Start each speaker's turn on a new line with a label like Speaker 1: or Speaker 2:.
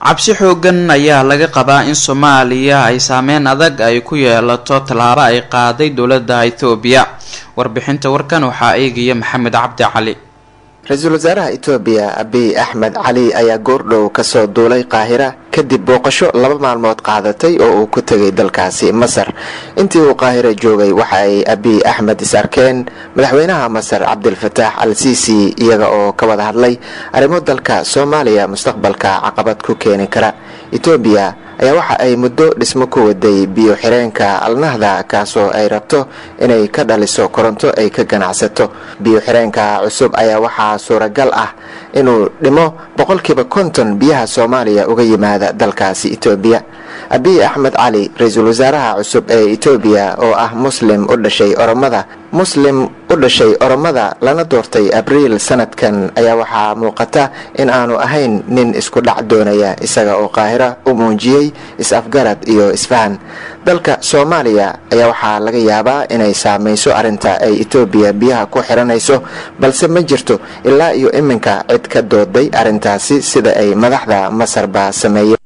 Speaker 1: cabsi xoogan ayaa laga qabaa in soomaaliya ay saameyn adag ay ku yeelato tallaabo ay qaaday dowladda ethoobiya warbixinta warkan waxaa eegaya maxamed cabdi cali
Speaker 2: ra-iisul wasaaraha etoobiya abiy axmed cali ayaa goordhow kasoo duulay qaahira kadib booqasho laba maalmood qaadatay oo uu ku tegay dalkaasi masar intii uu qaahira joogay waxa ay abiy axmed is arkeen madaxweynaha masar cabdilfataax al siisi iyaga oo ka wada hadlay arrimo dalka soomaaliya mustaqbalka caqabad ku keeni kara etoobiya ayaa waxa ay muddo dhismo ku waday biyo xireenka alnahda kaasoo ay rabto inay ka dhaliso koronto ay ka ganacsato biyo xireenka cusub ayaa waxaa suuragal ah inuu dhimo boqolkiiba konton biyaha soomaaliya uga yimaada dalkaasi etoobiya abiy axmed cali ra-iisul wasaaraha cusub ee etoobiya oo ah muslim u dhashay oromada muslim u dhashay oromada lana doortay abriil sanadkan ayaa waxaa muuqata in aanu ahayn nin isku dhac doonaya isaga oo qaahira u muujiyey is-afgarad iyo isfahan dalka soomaaliya ayaa waxaa laga yaabaa inay saamayso arrinta ay etoobiya biyaha ku xiranayso balse ma jirto ilaa iyo iminka cid ka dooday arrintaasi sida ay madaxda masarba sameeyeen